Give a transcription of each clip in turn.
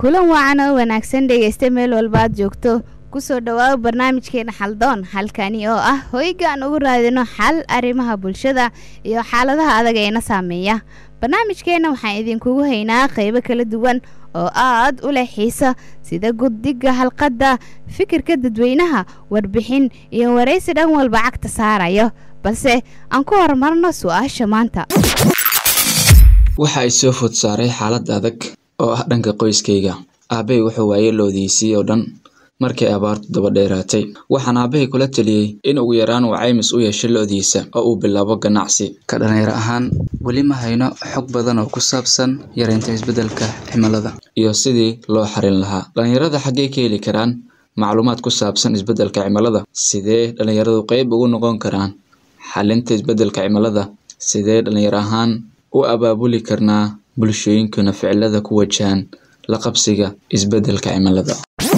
kulan wacan oo wanaagsan dhegaysta meel walba aad joogto kusoo dhawaabo barnaamijkeena xaldoon halkani oo ah hoyga aan ugu raadino xal arrimaha bulshada iyo xaaladaha adag eena saameeya barnaamijkeena waxaan idinkugu haynaa qaybo kala duwan oo aad u leh xiisa sida guddiga halqadda fikirka dadweynaha warbixin iyo waraysi dhan walba cagta saarayo balse aan ku horumarno su-aasha maanta waxa ay soo food saaray xaalad adag oo ah dhanka qoyskayga aabbay wuxuu waayey loodiisii oo dhan markay abaartu daba dheeraatay waxaan aabbahay kula taliyey in ugu yaraan uu caymis u yeesho lo'diisa oo uu bilaabo ganacsi ka dhallinyaro ahaan weli ma hayno xog badan oo ku saabsan yareynta isbeddelka cimilada iyo sidii loo xarin lahaa dhallinyarada xaggee ka heli karaan macluumaad ku saabsan isbeddelka cimilada sidee dhallinyaradu qayb ugu noqon karaan xalinta isbeddelka cimilada sidee dhallinyaro ahaan u abaabuli karnaa bulshooyinkuna ficilada ku wajahan la qabsiga isbeddelka cimilada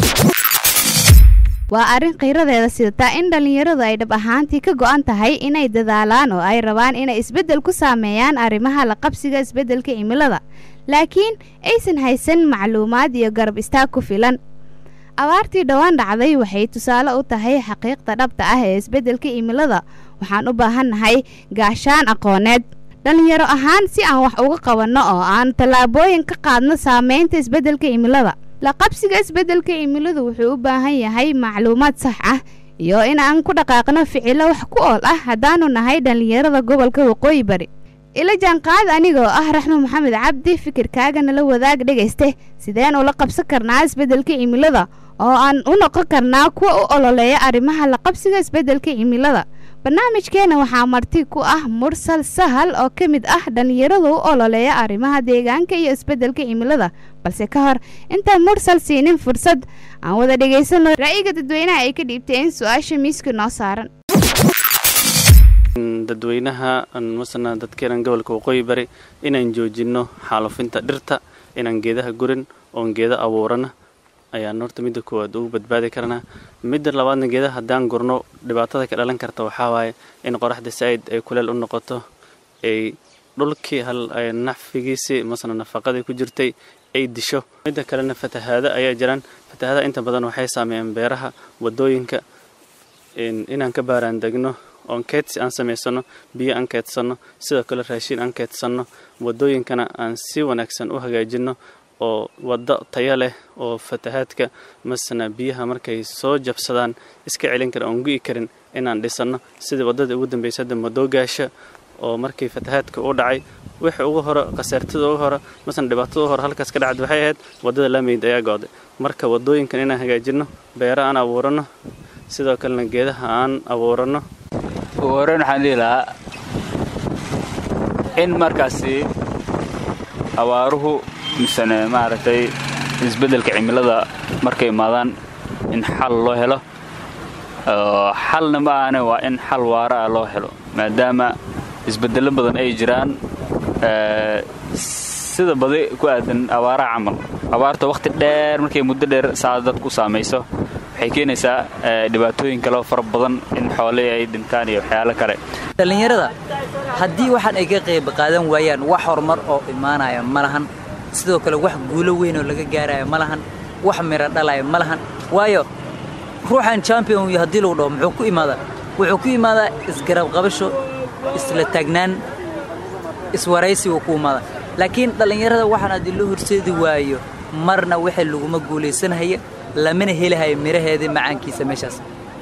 waa arrin khiiradeeda sidataa in dhallinyaradu ay dhab ahaantii ka go'an tahay inay dadaalaan oo ay rabaan inay isbeddel ku saameeyaan arrimaha la qabsiga isbeddelka cimilada laakiin aysan haysan macluumaad iyo garab istaag ku filan abaartii dhowaan dhacday waxay tusaale u tahay xaqiiqda dhabta ah ee isbeddelka cimilada waxaan u baahannahay gaashaan aqooneed dhallinyaro ahaan si aan wax uga qabanno oo aan tallaabooyin ka qaadno saameynta isbeddelka cimilada la qabsiga isbeddelka cimiladu wuxuu u baahan yahay macluumaad sax ah iyo in aan ku dhaqaaqno ficilo wax ku ool ah haddaanu nahay dhallinyarada gobolka waqooyi bari ila jaanqaad anigoo ah raxmo maxamed cabdi fikirkaagana la wadaag dhegayste sideen ula qabsan karnaa isbeddelka cimilada oo aan u noqon karnaa kuwa u ololeeya arrimaha la qabsiga isbeddelka cimilada barnaamijkeena waxaa marti ku ah mursal sahal oo ka mid ah dhallinyaradu u ololeeya arrimaha deegaanka iyo isbeddelka cimilada balse ka hor intaan mursal siinin fursad aan wada dhagaysano ra'yiga dadweynaha ay ka dhiibteen su-aasha miiska noo saaran dadweynaha masana dadkeenan gobolka waqooyi bari inaan joojino xaalufinta dhirta inaan geedaha gurin oon geeda abuurana ayaan horta midda koowaad ugu badbaadi karnaa midda labaadna geedaha haddaan gurno dhibaatada ka dhalan karta waxaa waaye in qoraxda saaid ay kuleel u noqoto ay dhulkii hal nacfigiisii masana nafaqadii ku jirtay ay disho midda kalena fatahaado ayaa jiraan fatahaada inta badan waxay saameeyaan beeraha wadooyinka inaan ka baaraan degno oon keedsi aan samaysano biyo aan keedsanno sidoo kale raashiin aan keedsanno wadooyinkana aan si wanaagsan u hagaajinno oo waddo taya leh oo fatahaadka masana biyaha markay soo jabsadaan iska celin kara oon gu'i karin inaan dhisanno sidii waddadii ugu dambaysa hadda madoogaasha oo markii fatahaadka u dhacay wixii ugu hore khasaartada ugu hore masana dhibaatada ugu hore halkaas ka dhacda waxay ahayd waddada laameyd ayaa go'day marka waddooyinkan inaan hagaajinno beero aan abuuranno sidoo kalena geedaha aan abuuranno ugu horeyn waxaan dhihi lahaa in markaasi abaaruhu misane maaragtay isbeddelka cimilada markay imaadaan in xal loo helo xalna ma ahane waa in xal waara ah loo helo maadaama isbeddello badan ay jiraan sida badi ku aadan abaaraha camal abaarta wakhti dheer markay muddo dheer saa dadku saamayso waxay keenaysaa dhibaatooyin kaleo fara badan in xoolihii ay dhintaan iyo waxyaalo kale dhallinyarada haddii waxaan ay ka qayb qaadan waayaan wax horumar oo imaanaya ma lahan sidoo kale wax guulo weyn oo laga gaaraya ma lahan wax miro dhalaya ma lahan waayo ruuxan champion iyo haddii lagu dhaho muxuu ku imaadaa wuxuu ku imaadaa isgarab qabasho isla taagnaan iswaraysi uu ku imaadaa laakiin dhallinyarada waxaan haddii loo horseedi waayo marna wixii laguma guulaysanhaya lamana helahayo miraheedii macaankiisa meeshaas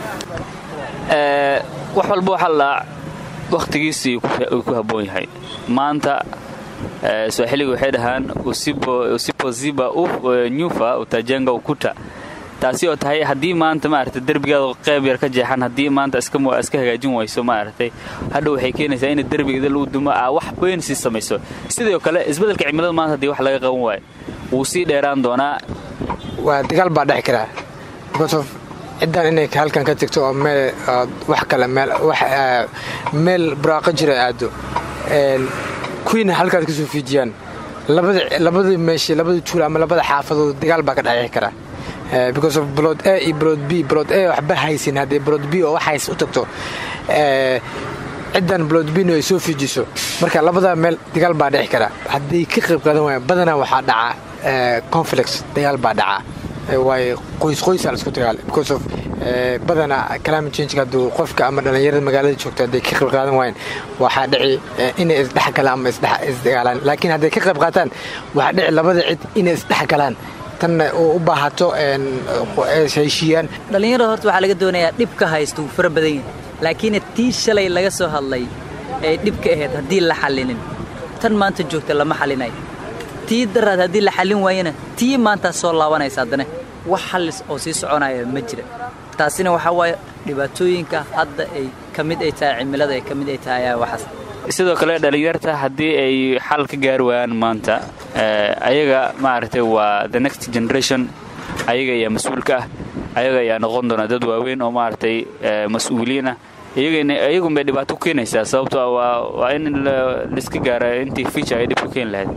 wax walba waxaa ladhahaa wakhtigiisii uu ku habboon yahay maanta swaaxiliga waxay dhahaan usipoziba nyufa utajenga ukuta taasi oo tahay haddii maanta maaragtay derbigaada qayb yar ka jeexan haddii maanta iska hagaajin wayso maaragtay hadha waxay keenaysaa in derbigeeda lagu dumo aa wax weyn sii samayso sidoo kale isbeddelka cimilada maanta haddii wax laga qaban waayo wuu sii dheeraan doonaa waa dagaal baa dhexi karaa because of ciddaan inay halkan ka tegto oo meel wax kale meel buraaqo jira aado kuwiina halkaad kasoo fiijiyaan labadii meeshi labadii tuula ama labada xaafadood dagaal baa ka dhexi karaa because of blood a iyo blood b blood a waxba haysin haddii blood b oo wax hays u tagto ciddan blood bino ay soo fiijiso marka labada meel dagaal baa dhexi karaa hadday ka qayb qaadan waayaan badanaa waxaa dhacaa conflicts dagaal baa dhacaa waayo qoys qoysaa la isku dagaal because of badana climate change hadduu qofka ama dhallinyarada magaalada joogto hadday ka qayb qaadan waayeen waxaa dhici inay isdhexgalaan ama isdagaalaan laakiin hadday ka qayb qaataan waxaa dhici labada cid inay isdhexgalaan tanna u baahato heshiiyaan dhallinyarada horta waxaa laga doonayaa dhibka haysta wuu fara badan yahay laakiin tii shalay laga soo hadlay ee dhibka ahayd haddii la xallinin tan maanta joogta lama xallinayo tii daraad haddii la xallin waayana tii maantaa soo laabanaysa haddana wax xallis oo sii soconaya ma jira taasina waxaa waaye dhibaatooyinka hadda ay ka mid ay tahay cimilada ay ka mid ay tahay ayaa waxaas sidoo kale dhallinyarta haddii ay xal ka gaari waayaan maanta ayaga maaragtay waa the next generation ayaga ayaa mas-uulka ah ayaga ayaa noqon doona dad waaweyn oo maaragtay mas-uuliyiin ah iyagun bay dhibaato ku keenaysaa sababto waa in laiska gaara intii fiica ay dhib ku keeni lahayd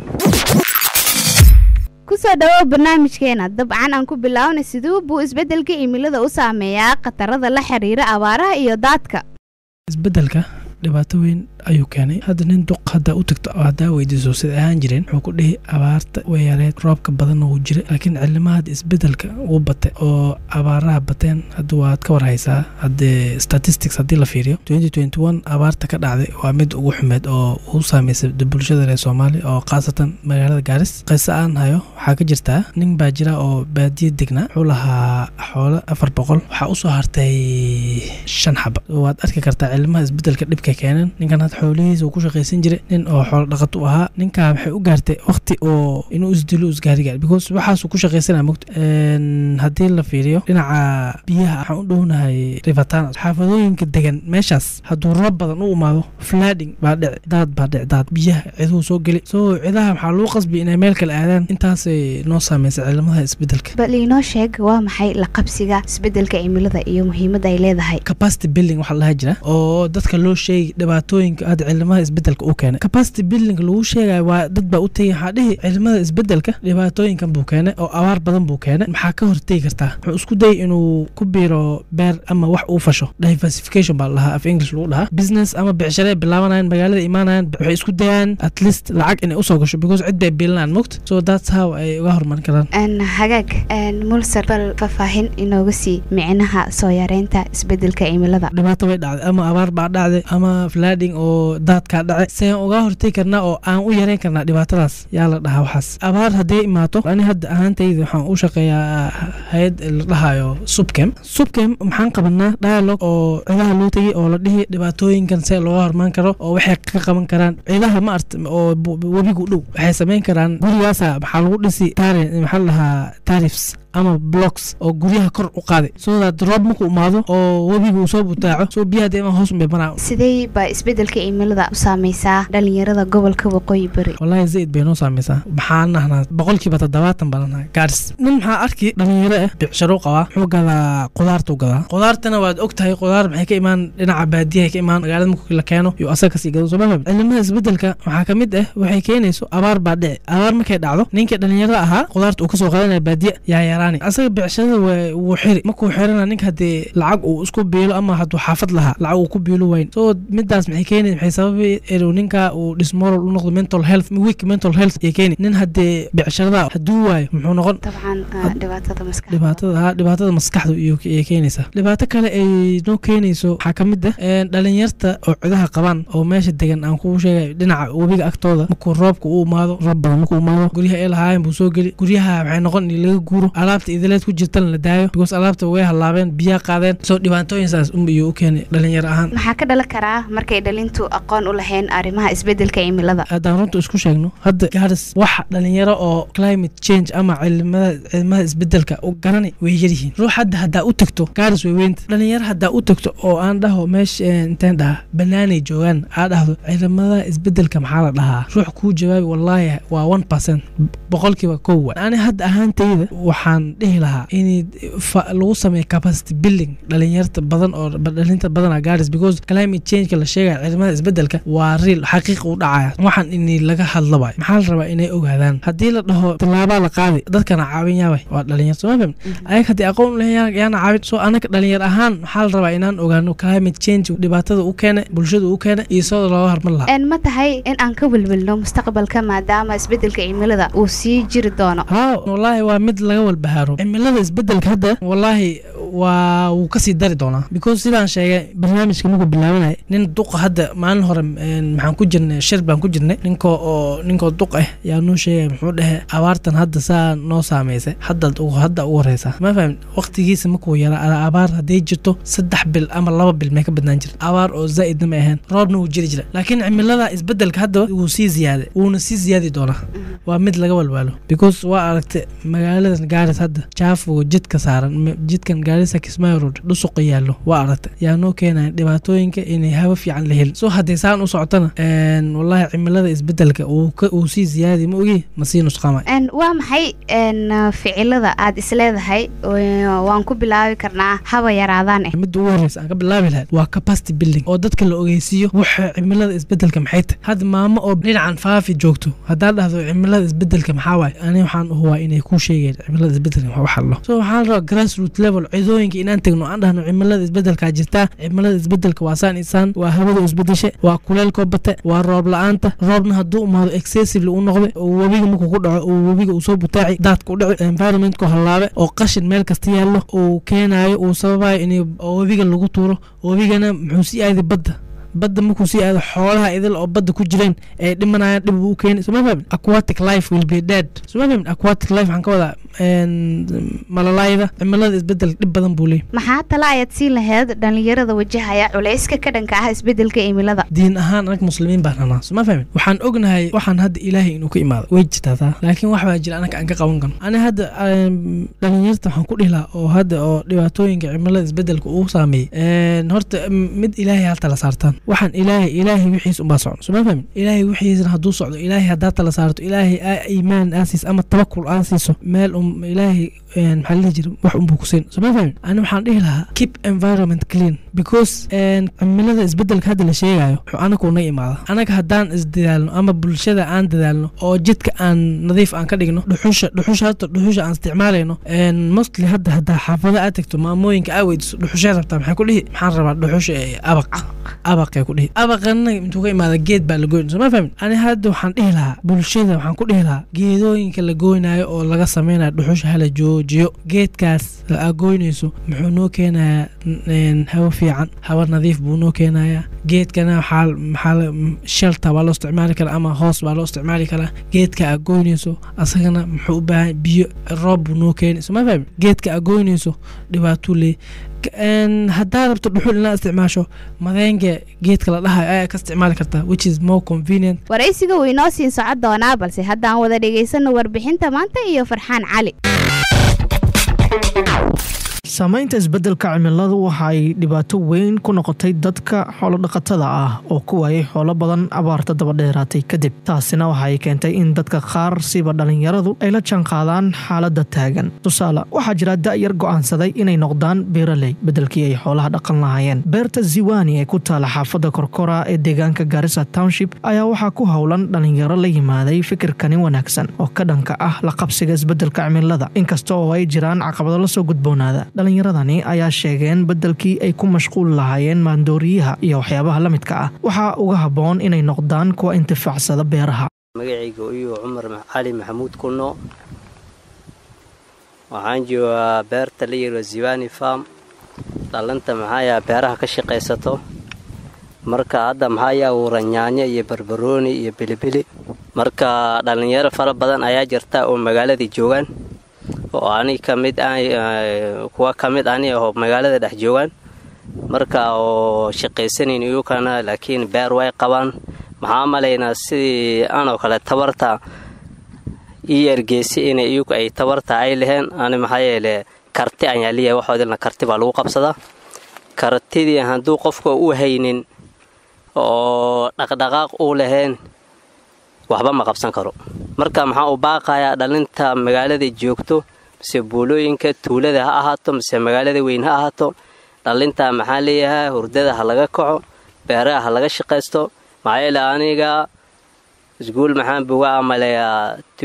kusoo dhawow barnaamijkeena dabcan aan ku bilaabnay siduu buu isbeddelka cimilada u saameeyaa khatarada la xiriira abaaraha iyo daadka isbeddelka dhibaato weyn ayuu keenay hadda nin duq haddaa u tagto oo haddaa weydiiso sida ahaan jireen wuxuu ku dhihi abaarta weyareed roobka badanna wuu jira laakiin cilimahada isbeddelka wuu batay oo abaaraha bateen hadda waad ka warhaysaa haddee statistics haddii la fiiriyo abaarta ka dhacday waa mid ugu xumeed oo uu saameysay bulshada reer soomaaliya oo khaasatan magaalada gaaris qiso aan hayo waxaa ka jirtaa nin baa jira oo baadiya degnaa wuxuu lahaa xoolo afar boqol waxaa usoo hartay shan xaba waad arki kartaa cilimaha isbeddelka dhibka keeneen ninkan had xoolihiisa uu ku shaqaysan jiray nin oo xoolo dhaqat u ahaa ninkaa waxay u gaartay waqti oo inuu isdilo isgaarigaar because waxaasuu ku shaqaysanaa mogta haddii la fiiriyo dhinaca biyaha waxaan u dhownahay rivatana xaafadooyinka degan meeshaas hadduu roob badan u imaado flading baa dhici daad baa dhici daad biyaha ciduhu soo geli soo cidaha waxaa loo qasbi inay meel kale aadaan intaasay noo saameysay cilimadaha isbeddelka bal inoo sheeg waa maxay la qabsiga isbeddelka cimilada iyo muhiimadda ay leedahay capacity building waxaa lahaa jira oo dadka loo sheegi dhibaatooyinka aad cilimada isbeddelka u keenay capacity building lagu sheegayo waa dad baa u tegay waxaa dhihi cilimada isbeddelka dhibaatooyinkan buu keenay oo abaar badan buu keenay maxaa ka hortegi kartaa wuxuu isku dayay inuu ku biiro beer ama wax uu fasho diversification baa lahaa af english lagu dhahaa business ama becshare bilaabanayaan magaalada imaanayaan waxay isku dayaan at least lacag inay usoo gasho because cid bay biilanayaan mogta so that's how ay uga horumarin karaan hagaag mulser bal faahfaahin inooga sii micnaha soo yareynta isbeddelka cimilada dhibaato way dhacday ama abaar baa dhacday ama flading oo daadkaa dhacay seen uga hortegi karnaa oo aan u yareyn karnaa dhibaatadaas yaa la dhahaa waxaas abaar hadday imaato ani hadda ahaantayda waxaan u shaqeeyaa hay-ad la dhahayo subkem subkem maxaan qabanaa dialog oo cidaha loo tegay oo la dhihi dhibaatooyinkan see looga hormaan karo oo waxay ka qaban karaan cidaha ma arta oo webigu dhow waxay samayn karaan gurigaasa maxaa lagu dhisi taari maxaa la dhahaa tarifs ama blocks oo guryaha kor u qaaday sodaad roob markuu imaado oo webiga uu soo butaaco soo biyaha dee hoos unbay maraa sidee baa isbeddelka cimilada u saameysaa dhalinyarada gobolka waqooyi bari wallaahi zaid bay noo saameysaa maxaan nahnaa boqolkiiba toddobaatan baan nahay gaaris nin maxaa arki dhalinyaro ah bicsharo qabaa wuxuu gadaa qudaarta u gadaa qudaartana waad og tahay qudaar maxay ka imaan dhinaca baadiyaha ka imaan magaalada markii la keeno iyo asaga kasii gado soo mafaham cilimada isbeddelka waxaa ka mid ah waxay keenayso abaar baa dhici abaar markay dhacdo ninkii dhalinyarada ahaa qudaarta uu kasoo qadanaya baadiya yaa yaraa asaga becshada wuu xiri markuu xirana ninka haddii lacag uu isku biilo ama hadduu xaafad lahaa lacag uu ku biilo wayn so midaas maxay keeni maxay sababi inuu ninka uu dismoral u noqdo mental health weak mental health ay keeni nin haddii becshada hadduu waayo muxuu noqon dabcan dhibaatada maskaxda dhibaatada dhibaatada maskaxda ayay keenaysaa dhibaato kale ay noo keenayso waxaa ka mid ah dhalinyarta oo cidaha qabaan oo meesha degan aan kuu sheegay dhinaca webiga agtooda markuu roobka u imaado roob badan markuu imaado guryaha ay lahaayeen buu soo geli guryaha waxay noqon in laga guuro alaabta idileed ku jirtana la daayo because alaabta way halaabeen biyaa qaadeen soo dhibaatooyinsaas unbayuu u keenay dhalinyaro ahaan maxaa ka dhalan karaa markay dhalintu aqoon u lahayn arrimaha isbeddelka cimilada haddaan runta isku sheegno hadda gaaris waxa dhalinyaro oo climate change ama cilimada cilimada isbeddelka u garani way yaryihiin ruux hadda haddaa u tagto gaaris way weynta dhalinyaro haddaa u tagto oo aan dhaho meesha inteen dhaha banaanay joogaan aa dhahdo cilimada isbeddelka maxaa la dhahaa ruux kuu jawaabi wallaahi waa one percent boqolkiiba kow wa ani hadda ahaantayda waxaan waxaan dhihi lahaa in lagu sameeyo capacity building dhalinyarta badan oo dhalinta badana gaadhis because climate changeka la sheegaya ciidamada isbedelka waa real xaqiiq u dhacaya waxaan in laga hadla waay maxaa la rabaa inay ogaadaan haddii la dhaho tallaabaa la qaadi dadkana caawin yaabay waa dhalinyar soo ma fahmi ayaga haddii aqoon u lehe yaana caawin soo anaga dhalinyar ahaan maxaa la rabaa inaan ogaano climate change dhibaatada u keena bulshada u keena iyo sidoo looga hormar lahaa ma tahay in aan ka welwelno mustaqbalka maadaama isbedelka cimilada uu sii jiri doono haa wallaahi waa mid laga walbahaaro cimilada isbedelka hadda wallaahi waa wuu kasii dari doonaa because sidaan sheegay barnaamijka markuu bilaabanaya nin duqa hadda maalin hore maxaan ku jirnay shir baan ku jirnay ninkoo oo ninkoo duq ah yaa noo sheegay muxuu dhehe abaartan hadda saa noo saameysay hadda hadda ugu horeysa ma fahmin waqtigiisa markuu yaraa abaar hadday jirto saddex bil ama laba bil may ka badnaan jirta abaar oo zaa'idna ma ahayn roobna wuu jiri jira laakiin cimilada isbedelka hadda wuu sii ziyaaday wuuna sii ziyaadi doonaa waa mid laga walwaalo because waa aragtay magaaladan gaaris hadda jaafoga jidka saaran jidkan gaarisa kismaayo road dhusuqa yaallo waa aragtay yaa noo keenaya dhibaatooyinka inay hawo fiican la helin so haddii saan u socotana wallaahi cimilada isbedelka uu sii ziyaadi ma ogi ma sii nusqaamay waa maxay ficilada aad isleedahay waan ku bilaabi karnaa haba yaraadaan midda ugu horeysa aan ka bilaabi lahayd waa capacity building oo dadka la ogeysiiyo waxa cimilada isbedelka maxay tahay hadda maamo oo dhinacan faafi joogto haddaa dhahdo cimilada isbedelka maxaa waaye ani waxaan uhubaa inay kuu sheegeen cimilada isbedelka wax hadlo so waxaan rabaa grassroot level cidooyinka inaan tegno aan dhahno cimilada isbedelkaa jirtaa cimilada isbedelka waa saan isaan waa hawada isbedeshe waa kuleelkoo bate waa roob la-aanta roobna hadduu umaado excessively u noqday oo webiga markuu ku dhaco oo webiga uu soo butaaci daadka u dhici environmentku hallaabe oo qashin meel kasta yaallo uu keenaayo uu sababayo in webiga lagu tuuro webigana muxuu sii aaday badda badda markuu sii aado xoolaha idil oo badda ku jireen ay dhimanayaan dhib uu keeni soma fahmin aquatic life will be dead soma fahmin aquatic life waxaan ka wadaa malalayda cimilada isbedel dhib badan buu leeyahy maxaa tala ayaad siin lahayd dhalinyarada wajahaya culayska ka dhanka ah isbedelka cimilada diin ahaan anag muslimiin baan ranaa soma fahmin waxaan ognahay waxaan hadda ilaahay inuu ka imaado way jirtaa taa laakiin wax baa jira anaga aan ka qaban karno ani hadda dhalinyarta waxaan ku dhihi lahaa oo hadda oo dhibaatooyinka cimilada isbedelka uu saameeyey horta mid ilaahay hal tala saartaan waxaan ilaahay ilaahay wixiis unbaa socno soma fahmin ilaahay wixiisna hadduu socdo ilaahay haddaa tala saarto ilaahay iimaan aa siiso ama tabakul aa siiso meel un ilaahay maxaa lihi jira wax unbuu ku siin soma fahmin ani waxaan dhihi lahaa keep environment clean because cimilada isbedelka hadda la sheegayo wuxuu anaga unaga imaada anaga haddaan isdadaalno ama bulshada aan dadaalno oo jidka aan nadiif aan ka dhigno dhuxusha dhuxusha hata dhuxusha aan isticmaalayno mostly hadda haddaa xaafada aad tagto maamooyinka aa weydiso dhuxushay rabtaa maxay ku dhihi maxaan rabaa dhuxusha abaq abaqay ku dhihi abaqana intuu ka imaada geed baa la goyn soma fahmin ani hadda waxaan dhihi lahaa bulshada waxaan ku dhihi lahaa geedooyinka la goynayo oo laga samaynayo dhuxusha hala joojiyo geedkaas la goynayso muxuu noo keenayaa hawo fiican hawo nadiif buu noo keenayaa geedkana waxaa maxaa shelta waa loo isticmaali karaa ama hoos baa loo isticmaali karaa geedka aa goynayso asagana muxuu u baahan biyo roob buu noo keenay soma fahmin geedka aa goynayso dhibaatuu leey haddaa rabto dhuxul inaad isticmaasho madeenga geedka la dhahayo ayaa ka isticmaali kartaa which is more convenient waraysiga wuu inoo siin socon doonaa balse haddaan wada dhegaysanno warbixinta maanta iyo farxaan cali saamaynta isbeddelka cimiladu waxa ay dhibaato weyn ku noqotay dadka xoolodhaqatada ah oo ku waayay xoolo badan abaarta dabadheeraatay kadib taasina waxa ay keentay in dadka qaar siba dhallinyaradu ay la jaanqaadaan xaaladda taagan tusaale waxaa jira da'yar go'aansaday inay noqdaan beeraley beddelkii ay xoolaha dhaqan lahaayeen beerta ziwani ee ku taala xaafadda korkora ee deegaanka garissa township ayaa waxaa ku howlan dhallinyaro la yimaaday fikirkani wanaagsan oo ka dhanka ah la qabsiga isbeddelka cimilada inkasta oo ay jiraan caqabado la soo gudboonaada dhallinyaradani ayaa sheegeen beddelkii ay ku mashquul lahaayeen maandooriyaha iyo waxyaabaha la midka ah waxaa uga habboon inay noqdaan kuwa intifaacsada beeraha magacayga uyuu cumar cali maxamuud kunno waxaan joogaa beerta la yiro ziwani farm dhallanta maxaayaa beeraha ka shaqaysato marka hadda maxaayaa abuuran yaanyo iyo barbarooni iyo bilibili marka dhallinyaro fara badan ayaa jirta oo magaaladai joogaan oo ani ka mid kuwa ka mid ani oo magaalada dhex joogaan marka oo shaqaysanayn iyukana laakiin beer way qabaan maxaa malaynaa sidii anoo kale tabarta ii ergeysa in iyuku ay tabarta ay laheen ani maxaa yeele karti ayaa leeyahay waxoodilna karti baa lagu qabsadaa kartidii hadduu qofka u haynin oo dhaqdhaqaaq uu lahayn waxba ma qabsan karo marka maxaa u baaqayaa dhalinta magaalada joogto mise buulooyinka tuulada ha ahaato mise magaalada weyn ha ahaato dhalintaa maxaa leeyahay hurdada ha laga kaco beeraha ha laga shaqaysto maxaa yeele aniga iskuul maxaan buga amaleeyaa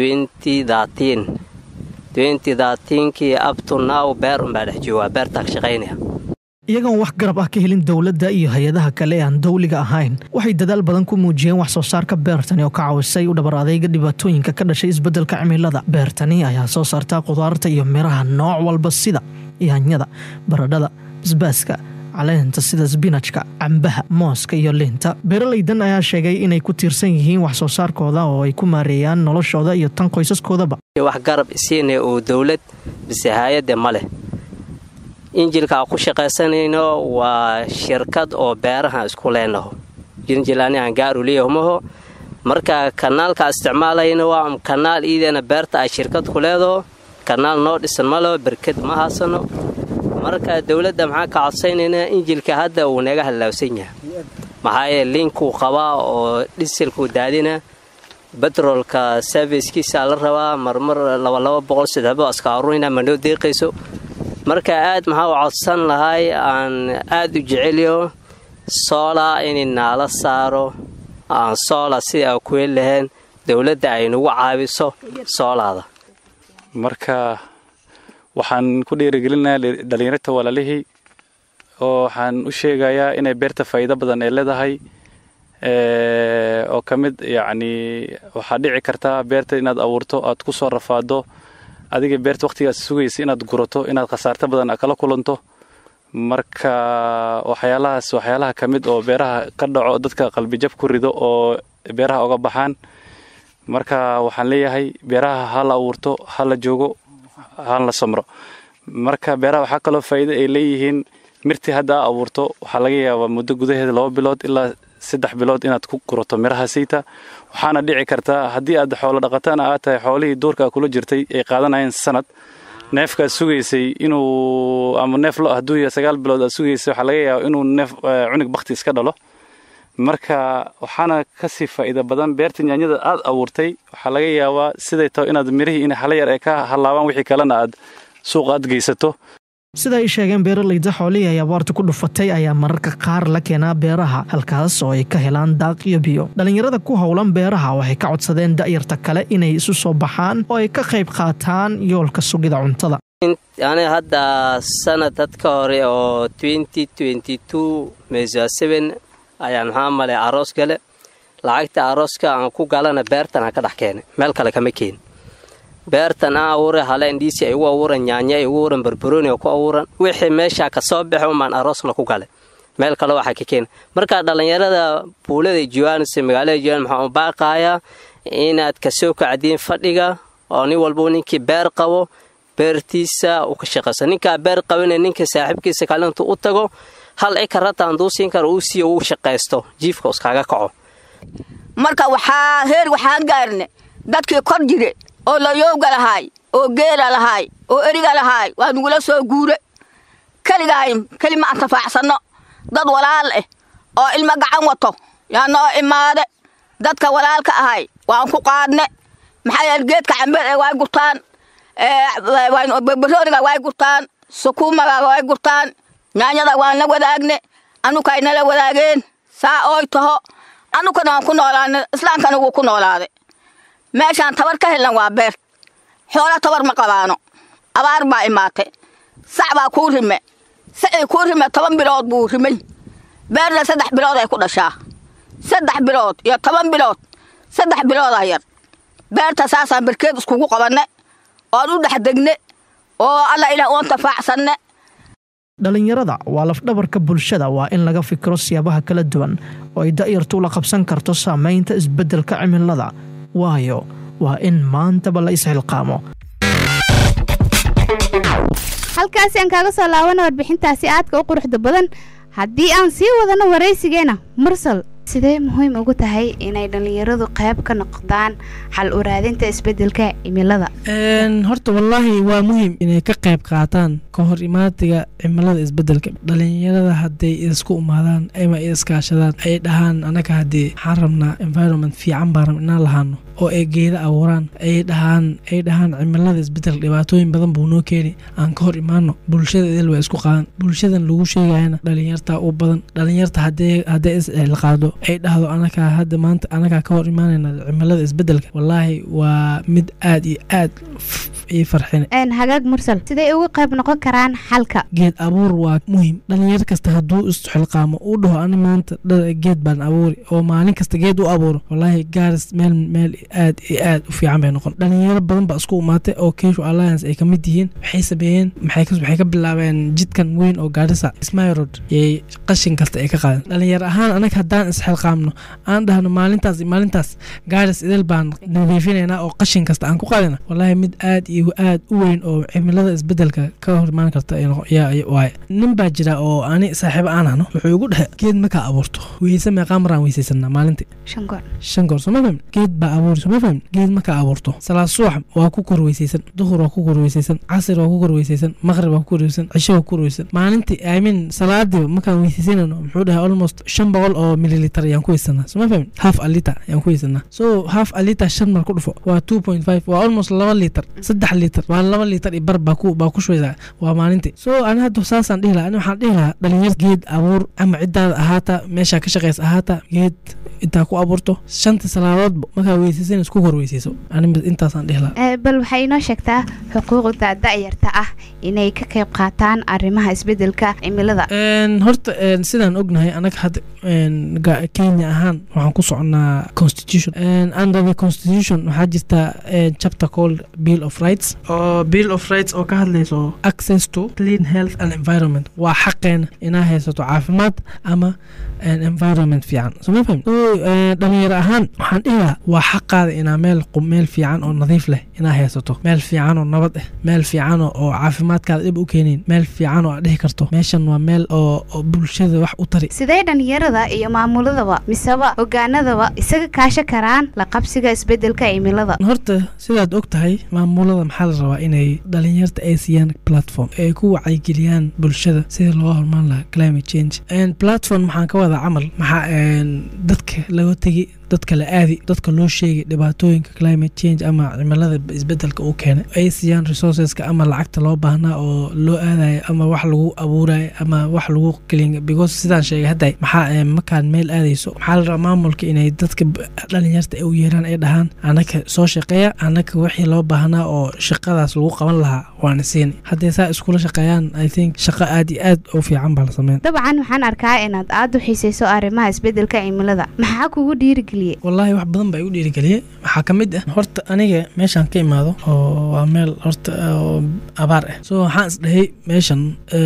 kii abtunaw beer unbaa dhex joogaa beertaa ka shaqaynaya iyagoon wax garab ah ka helin dowladda iyo hay-adaha kale ee aan dawliga ahayn waxay dadaal badan ku muujiyeen wax soo saarka beertani oo ka caawisay u dhabar adayga dhibaatooyinka ka dhashay isbeddelka cimilada beertani ayaa soo saartaa khudaarta iyo miraha nooc walba sida yaanyada baradhada basbaaska caleenta sida sbinajka cambaha mooska iyo liinta beeralaydan ayaa sheegay inay ku tiirsan yihiin wax soo saarkooda oo ay ku maareeyaan noloshooda iyo tan qoysaskoodaba wax garab isiinaya oo dowlad mise hay-adde ma leh injilkaa ku shaqaysanayno waa shirkad oo beeraha isku leenaho jinjilani aan gaaru leeyahumaho marka kanaalkaa isticmaalayno waa kanaal iideena beerta ay shirkad ku leedaho kanaal noo dhisan ma leho berked ma haasano marka dowladda maxaa ka codsaynayna injilka hadda uu naga hallaawsan yahay maxaa yeele liinkuu qabaa oo dhisilkuu daadina betrolka servicekiisaa la rabaa marmar labalaba boqol sadexbo askaaruna ma noo deeqayso marka aad maxaa u codsan lahay aan aad u jeceliyo soola inay naala saaro aan soola sida a ku heli lahayn dowladda ay nagu caabiso soolaada marka waxaan ku dhiirigelinayaa dhalinyarta walaalihii oo waxaan u sheegayaa inay beerta faa'iido badan ay leedahay oo ka mid yacni waxaa dhici kartaa beerta inaad abuurto aad ku soo rafaado adiga beerta wakhtigaas sugaysa inaad gurato inaad khasaarto badan kala kulanto marka waxyaalahaas waxyaalaha ka mid oo beeraha ka dhaco dadka qalbijab ku rido oo beeraha oga baxaan marka waxaan leeyahay beeraha ha la abuurto ha la joogo haan la samro marka beeraha waxaa kaloo faa'iido ay leeyihiin mirtii hadda a abuurto waxaa laga yaabaa muddo gudaheeda laba bilood ilaa saddex bilood inaad ku gurato miraha siita waxaana dhici kartaa haddii aad xoolo dhaqatana aad tahay xoolihii duurka kula jirtay ay qaadanayeen sanad neefkaad sugaysay inuu ama neef lo hadduu yahay sagaal bilood aad sugaysay waxaa laga yaabaa inuu neef cunug bakti iska dhalo marka waxaana kasii faa'iida badan beerta yaanyada aad abuurtay waxaa laga yaabaa siday taho inaad mirihii in hala yar ay ka hallaabaan wixii kalena aad suuqa aad geysato sida ay sheegeen beeralayda xoolihii ay abaarta ku dhufatay ayaa mararka qaar la keenaa beeraha halkaas oo ay ka helaan daaq iyo biyo dhallinyarada ku howlan beeraha waxay ka codsadeen da'yarta kale inay isu soo baxaan oo ay ka qayb qaataan yoolka sugida cuntada ani hadda sanad dadka hore oo ayaan maxaa malay aroos gale lacagta arooska aan ku galana beertan aan ka dhex keenay meel kale kama keen beertan aan abuuray hale indhiisi ay ugu abuuran nyaanya ay ugu abuuran barbarooni ay ku abuuran wixii meeshaa ka soo baxay umaan aroosna ku galay meel kale waxaa ka keena marka dhallinyarada buulada jiwaanis magaalada jiwaan maxaa u baaqayaa inaad kasoo kacdiin fadhiga oo nin walba ninkii beer qabo beertiisa uu ka shaqayso ninkaa beer qabina ninka saaxiibkiisa kalintu u tago hal ikarata handuu siin karo uu siiyo uu shaqaysto jiifka uskaaga kaco marka waxaa heer waxaan gaarne dadkii kor jire oo layowga lahaay oo geela lahaay oo eriga lahaay waa nugula soo guure keligaay keli ma antafaacsanno dad walaal ah oo ilmo gacan wato yaa noo imaade dadka walaalka ahay waan ku qaadne maxaa yeele geedka cambeed ee way gurtaan barbarooniga way gurtaan sukuumaga way gurtaan nyaanyada waan la wadaagne anukay nala wadaageen saa ooy taho anukana waan ku noolaana islaamkana wuu ku noolaaday meeshaan tabar ka helnan waa beer xoola tabar ma qabaano abaar baa imaatay sac baa kuu rime sacii kuu rime toban bilood buu rimay beerna saddex bilood ay ku dhashaa saddex bilood iyo toban bilood saddex biloodaa yar beerta saasaan barkeed iskugu qabanne oon u dhex degne oo alla ilaah uan tafaacsanne dhallinyarada waa lafdhabarka bulshada waa in laga fikiro siyaabaha kala duwan oo ay da'yartu la qabsan karto saamaynta isbeddelka cimilada waayo waa in maantaba la isxilqaamo halkaasi aan kaaga soo laabana warbixintaasi aadka u quruxda badan haddii aan sii wadano waraysigeena mursal sidee muhiim ugu tahay inay dhallinyaradu qayb ka noqdaan xal u raadinta isbeddelka cimilada horta wallaahi waa muhiim inay ka qayb qaataan ka hor imaatiga cimilada isbeddelka dhallinyarada hadday isku imaadaan ama iskaashadaan ay dhahaan anaga haddii waxaan rabnaa environment fiican baan rab inaan lahaano oo ay geeda abuuraan ay dhahaan ay dhahaan cimilada isbedel dhibaatooyin badan buu noo keeni aan ka hor imaano bulshada idil waa isku qaadan bulshadan lagu sheegayana dhalinyarta u badan dhalinyarta hadee haddee iscilqaado ay dhahdo anakaa hadda maanta anagaa ka hor imaanayna cimilada isbedelka wallaahi waa mid aad iyo aad ii farxin hagaag mursal siday uga qayb noqon karaan xalka geed abuur waa muhiim dhalinyar kasta hadduu isxilqaamo uu dhaho ani maanta geed baan abuuri oo maalin kasta geed u abuuro wallaahi gaaris meel meel aad iyo aad u fiican bay noqon dhalinyaro badan baa isku imaatay oo keshu alliance ay ka mid yihiin waxay sameeyeen maxay ka bilaabeen jidkan weyn oo gaarisa ismayrod yay qashin kasta ay ka qaadeen dhalinyar ahaan anaga haddaan isxilqaamno aan dhahno maalintaas iyo maalintaas gaaris idil baan nadiifinaynaa oo qashin kasta aan ku qaadina wallaahi mid aad iyo aad u weyn oo cimilada isbedelka ka hor imaan karta waaye nin baa jira oo ani saaxiibo aan ahno wuxuu igu dhexe geed markaa abuurto weyse meeqaa maraan weysaysanaa maalintii shan goor shan goor soo ma fahmin geed baa abuuri soo ma fahmin geed markaa abuurto salaad subax waa ku kor weysaysan duhur waa ku kor weysaysan casir waa ku kor weysaysan maqrib waa ku kor weysaysan cisho waa ku kor weysaysan maalintii i mean salaadiiba markaan weysaysanayno muxuu dhahay almost shan boqol oo mililiter ayaan ku weysanaa soo ma fahmin half a liter ayaan ku weysanaa so half a liter shan mar ku dhufo waa two point five waa almost laba liter saddex liter waa laba liter iyo bar baa ku baa ku shubeysaa waa maalintii so ani hadda saasaan dhihi lahaa ani waxaan dhihi lahaa dhalinyar geed abuur ama ciddaada ahaata meeshaa ka shaqeysa ahaata geed intaa ku abuurto shanta salaadoodba markaa weysaysan isku hor weysayso ani intaasaan dhihi lahaa bal waxay inoo sheegtaa xuquuqda da'yarta ah inay ka qayb qaataan arrimaha isbedelka cimilada horta sidaan ognahay anaga hadda kenya ahaan waxaan ku soconaa constitution under the constitution waxaa jirta chapter called bill of rights oo bill of rights oo ka hadlayso access to clean health and environment waa xaqeena inaa haysato caafimaad ama environment fiican soo ma fahmi so dhalinyaro ahaan waxaan dhihi lahaa waa xaqaada inaa meel meel fiican oo nadiif leh inaa haysato meel fiican oo nabad ah meel fiican oo caafimaadkaada dhib u keenayn meel fiican oo aad dhihi karto meeshan waa meel oo bulshada wax u tari sidee dhalinyarada iyo maamuladaba miseba hogaanadaba isaga kaasha karaan la qabsiga isbedelka cimilada horta sidaad og tahay maamulada maxaa la rabaa inay dhalinyarta ay siiyaan platform ay ku wacyigeliyaan bulshada sidii loo hormaan lahaa climate change platform maxaan ka wadaa camal maxaa dadka laga tegi dadka la aadi dadka loo sheegay dhibaatooyinka climate change ama cimilada isbedelka uu keenay ay siiyaan resourceska ama lacagta loo baahnaa oo loo aadayo ama wax lagu abuurayo ama wax lagu kelin because sidaan sheegay hadday maxaa markaan meel aadayso maxaa la rabaa maamulka inay dadka dhalinyarta ay u yeeraan ay dhahaan anaka soo shaqeeya anaka wixii loo baahnaa oo shaqadaas lagu qaban lahaa waana siini hadday saa iskula shaqeeyaan i think shaqo aad iyo aad u fiican baa la sameyn dabcan waxaan arkaa inaad aada u xiisayso arrimaha isbedelka cimilada maxaa kugu dhiirigeliye wallaahi wax badan baa igu dhiirigeliyey waxaa ka mid ah horta aniga meeshaan ka imaado oo waa meel horta oo abaar ah so waxaan isdhahay meeshan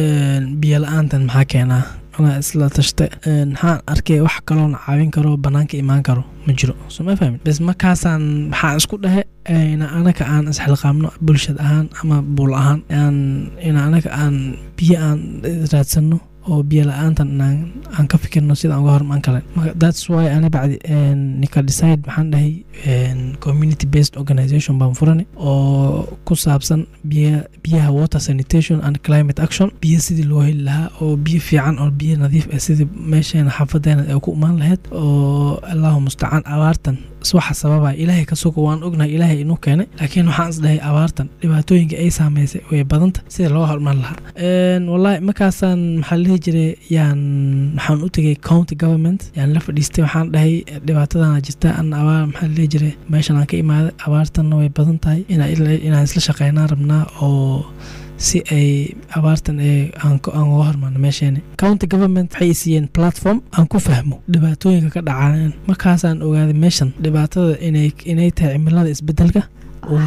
biyo la-aantan maxaa keenaa anaa isla tashta maxaan arkay wax kaloona caawin karo banaanka imaan karo ma jiro soo ma fahmin bes markaasaan maxaa isku dhahe ina anaka aan isxilqaamno bulshad ahaan ama buul ahaan ina anaka aan biyo aan raadsano oo biyo la-aantan inaan aan ka fikirno sida aan uga hormaan kale thats why ani bacdi nika decide maxaan dhahay community based organization baan furani oo ku saabsan biya biyaha water sanitation and climate action biyo sidii loo heli lahaa oo biyo fiican oo biyo nadiif ah sidii meesheena xaafadeena ay ku imaan lahayd oo allahu mustacaan abaartan waxa sababa ilaahay ka sugo waan ognahay ilaahay inuu keenay laakiin waxaan isdhahay abaartan dhibaatooyinka ay saameysay way badanta sida loo hormar lahaa wallahi markaasaan maxaa lihi jiray yaan waxaan u tegay county government yaan la fadhiistay waxaan dhahay dhibaatadana jirta an abaar maxaa lihi jiray meeshan aan ka imaaday abaartanna way badan tahay inaan isla shaqeynaan rabnaa oo si ay abaartan aan uga hormarno meesheeni county government waxay siiyeen platform aan ku fahmo dhibaatooyinka ka dhacaan markaasaan ogaaday meeshan dhibaatada inay tahay cimilada isbedelka oo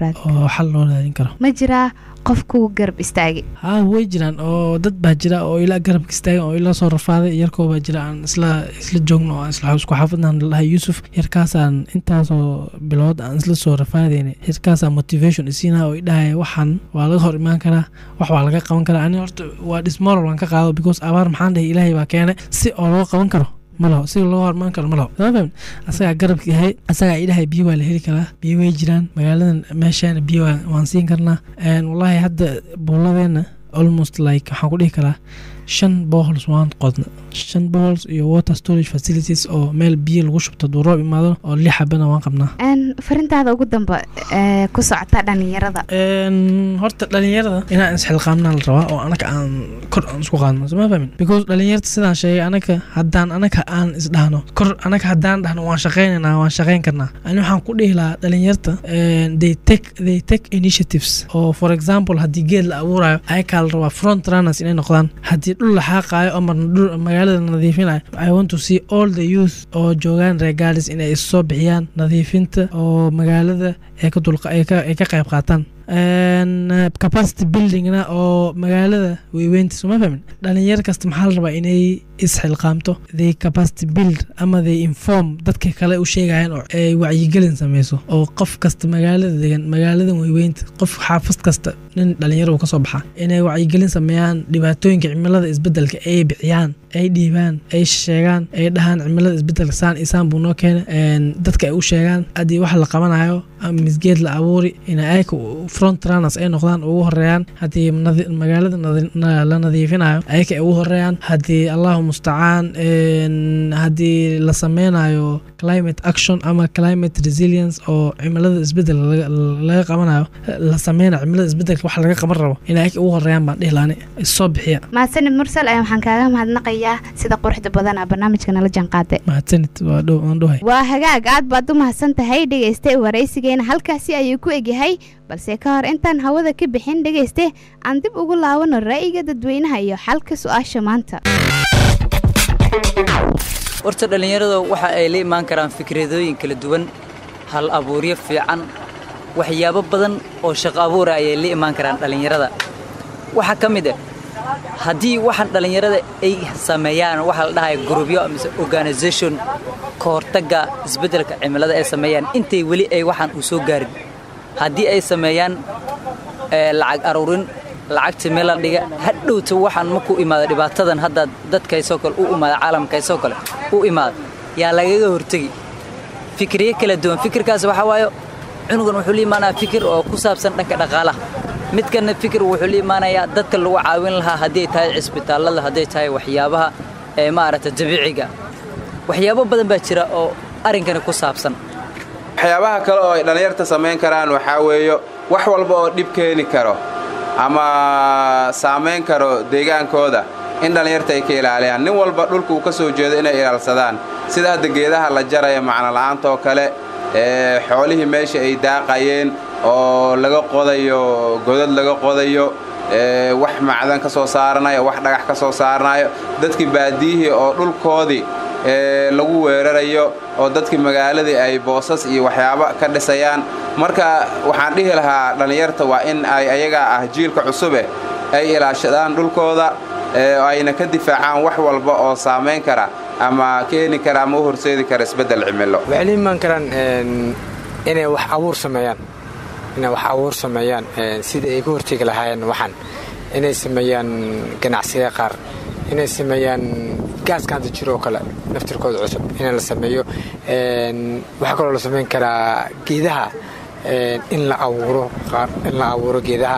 xal loo raadin karo ma jiraa qof kugu garab istaagay haa way jiraan oo dad baa jira oo ilaa garabka istaagan oo ilaa soo rafaaday yarkoo baa jira aan isla isla joogno oo isla isku xaafadnaan lahay yuusuf yarkaasaan intaasoo bilood aan isla soo rafaadayna yarkaasaan motivation isiinaa oo idhahaya waxaan waa laga hor imaan karaa wax waa laga qaban karaa ani horta waa dhismoral waan ka qaado because abaar maxaan dhahay ilaahay baa keenay si oo loo qaban karo malaho si loo hormaan karo malaho sama fahmin asagaa garabka yahay asagaa idhahay biyo waa la heli karaa biyo way jiraan magaaladan meeshaana biyo waan siin karnaa wallahi hadda buuladeenna almost like waxaan ku dhihi karaa shan bohols waan qodna shan bohols iyo water storage facilities oo meel biyo lagu shubto duu roob imaado oo lix xabana waan qabnaa farintaada ugu damba ee ku socota dhalinyarada horta dhalinyarada inaan isxilqaamnaa la rabaa oo anaka aan kor aan isku qaadno soma fahmin because dhalinyarta sidaan sheegay anaka haddaan anaka aan isdhahno kor anaka haddaan dhahno waan shaqaynaynaa waan shaqayn karnaa ani waxaan ku dhihi lahaa dhalinyarta they take they take initiatives oo for example haddii geed la abuurayo ayakaa la rabaa front runners inay noqdaan haddii dhul la xaaqaayo ama dhul magaalada nadiifinayo i want to see all the youth oo joogaan regalis inay issoo bixiyaan nadiifinta oo magaalada ay ka dulqa ay ka ay ka qayb qaataan capacity buildingna oo magaalada weyweynta soma fahmin dhalinyar kasta maxaa la rabaa inay isxilqaamto they capacity build ama they inform dadka kale u sheegayaan oo ay wacyigelin sameyso oo qof kasta magaalada degan magaaladan weyweynta qof xaafad kasta nin dhalinyaro ka soo baxa inay wacyigelin sameeyaan dhibaatooyinka cimilada isbedelka ay bixiyaan ay dhiibaan ay sheegaan ay dhahaan cimilada isbedelka saan isaan buu noo keenay dadka ay u sheegaan haddii wax la qabanayo ama misgeed la abuuri inay ayaka front runners ay noqdaan ugu horeeyaan haddii magaalada la nadiifinayo ayaka ay ugu horeeyaan haddii allahu mustacaan haddii la sameynayo climate action ama climate resilience oo cimilada isbedel laga qabanayo la sameynayo cimilada isbedelka wax laga qaban rabo inay ayaka ugu horeeyaan baan dhihi laani soo bixiya mahadsanid mursal ayaa waxaan kaaga mahadnaqayaa sida quruxda badan a barnaamijka nala jaanqaaday mahadsanid waa dhow waan dhohay waa hagaag aad baad u mahadsan tahay dhegayste waraysigeena halkaasi ayuu ku egyahay balse ka hor intaan hawada ka bixin dhegayste aan dib ugu laabano ra'yiga dadweynaha iyo xalka su-aasha maanta horta dhallinyarada waxa ay la imaan karaan fikradooyin kala duwan hal abuuryo fiican waxyaabo badan oo shaqo abuura ayay la imaan karaan dhallinyarada waxaa ka mid ah haddii waxaan dhallinyarada ay sameeyaan waxaa la dhahaya grubyo mise organisation ka hortagga isbeddelka cimilada ay sameeyaan intay weli ay waxaan u soo gaarin haddii ay sameeyaan lacag aruurin lacagta meel la dhiga hadhowta waxaan markuu imaado dhibaatadan hadda dadkaysoo kale u imaada caalamkaysoo kale u imaada yaa lagaga hortegi fikriyo kala duwan fikirkaas waxaa waayo cunugan wuxuu la imaanayaa fikir oo ku saabsan dhanka dhaqaalaha midkanna fikir wuxuu la imaanayaa dadka lagu caawin lahaa haddii tahay cisbitaallada hadday tahay waxyaabaha ee maaragta dabiiciga waxyaabo badan baa jira oo arrinkani ku saabsan waxyaabaha kale oo ay dhallinyarta samayn karaan waxaa weeyo wax walba oo dhib keeni karo ama saamayn karo deegaankooda in dhallinyarta ay ka ilaaliyaan nin walba dhulka uu ka soo jeedo inay ilaalsadaan sida hadda geedaha la jaraya macnola'aantaoo kale ee xoolihii meesha ay daaqayeen oo laga qodayo godad laga qodayo wax macdan ka soo saaranayo wax dhagax ka soo saaranayo dadkii baadiyihii oo dhulkoodii lagu weerarayo oo dadkii magaaladii ay boosas iyo waxyaabo ka dhisayaan marka waxaan dhihi lahaa dhallinyarta waa in ay ayagaa ah jiilka cusube ay ilaashadaan dhulkooda ayna ka difaacaan wax walba oo saamayn kara ama keeni kara ama u horseedi kara isbeddel cimilo waxay la imaan karaan inay wax abuur sameeyaan inay wax abuur sameeyaan sidii ay ka hortegi lahaayeen waxaan inay sameeyaan ganacsiyada qaar inay sameeyaan gaaska hadda jiro oo kale naftirkooda cusub in la sameeyo waxaa kaloo la samayn karaa geedaha in la abuuro in la abuuro geedaha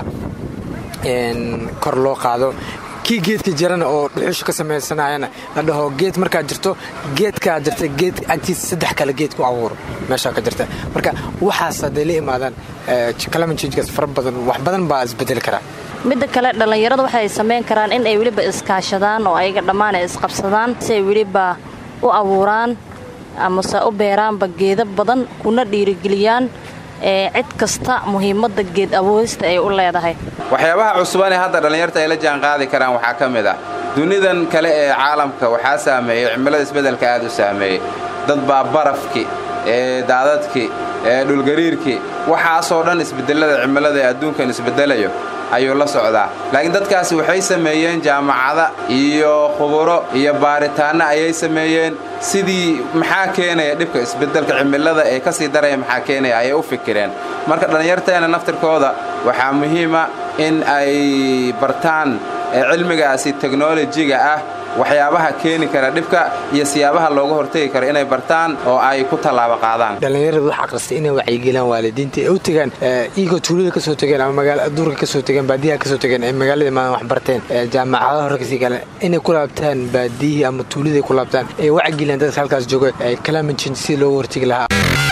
kor loo qaado kii geedka jirana oo dhuxusha ka samaysanayana la dhaho geed markaa jirto geedkaa jirta geed agtiisa saddex kale geed ku abuuro meeshaa ka jirta marka waxaas hadday la imaadaan climate changegaas fara badan wax badan baa isbedeli karaa midda kale dhallinyarada waxay samayn karaan in ay weliba iskaashadaan oo ayaga dhammaan ay isqabsadaan si ay weliba u abuuraan amase u beeraanba geeda badan kuna dhiirigeliyaan ee cid kasta muhiimadda geed abuurista ay u leedahay waxyaabaha cusubane hadda dhallinyarta ay la jaanqaadi karaan waxaa ka mid ah dunidan kale ee caalamka waxaa saameeyey cimilada isbeddelka aad u saameeyey dad baa barafkii ee daadadkii ee dhulgariirkii waxaasoo dhan isbedelada cimilada ee adduunkan isbedelayo ayuu la socdaa laakiin dadkaasi waxay sameeyeen jaamacada iyo khuburo iyo baaritaanno ayay sameeyeen sidii maxaa keenaya dhibka isbedelka cimilada ee ka sii daraya maxaa keenaya ayay u fikireen marka dhallinyarteena naftirkooda waxaa muhiima in ay bartaan cilmigaasi teknolojiga ah waxyaabaha keeni kara dhibka iyo siyaabaha looga hortegi karo inay bartaan oo ay ku tallaabo qaadaan dhallinyaradu wax aqristay inay wacyigeliyaan waalidiinta ay u tegaan iyagoo tuulada ka soo tegeen ama magaala duurka ka soo tegeen baadiyaha ka soo tegeen ay magaalada imaadaan wax barteen jaamacadaha hore kasii galeen inay ku laabtaan baadiyihii ama tuuladii ku laabtaan ay wacyigeliyaan dadka halkaas jooga ay climate change si looga hortegi lahaa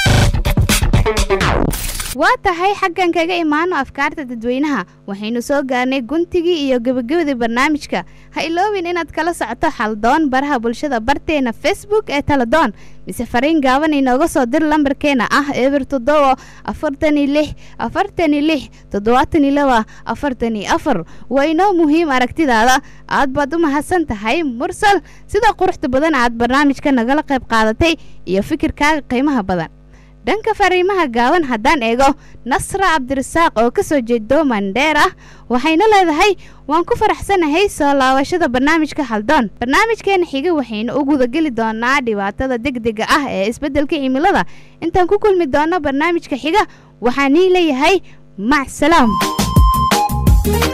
waa tahay xaggan kaga imaano afkaarta dadweynaha waxaynu soo gaarnay guntigii iyo gebagabadii barnaamijka ha iloobin inaad kala socoto xaldoon baraha bulshada barteena facebook ee taladoon mise fariin gaaban inooga soo dir lambarkeena ah eber toddoba afartani lix afartani lix toddobaatani laba afartani afar waa inoo muhiim aragtidaada aad baad u mahadsan tahay mursal sida quruxda badan aad barnaamijka nagala qayb qaadatay iyo fikirkaaga qiimaha badan dhanka fariimaha gaaban haddaan eego nasra cabdirasaaq oo ka soo jeedo mandheer ah waxayna leedahay waan ku faraxsanahay soo laabashada barnaamijka haldoon barnaamijkeena xiga waxaynu u gudageli doonaa dhibaatada degdega ah ee isbeddelka cimilada intaan ku kulmi doono barnaamijka xiga waxaan ii leeyahay mac salaam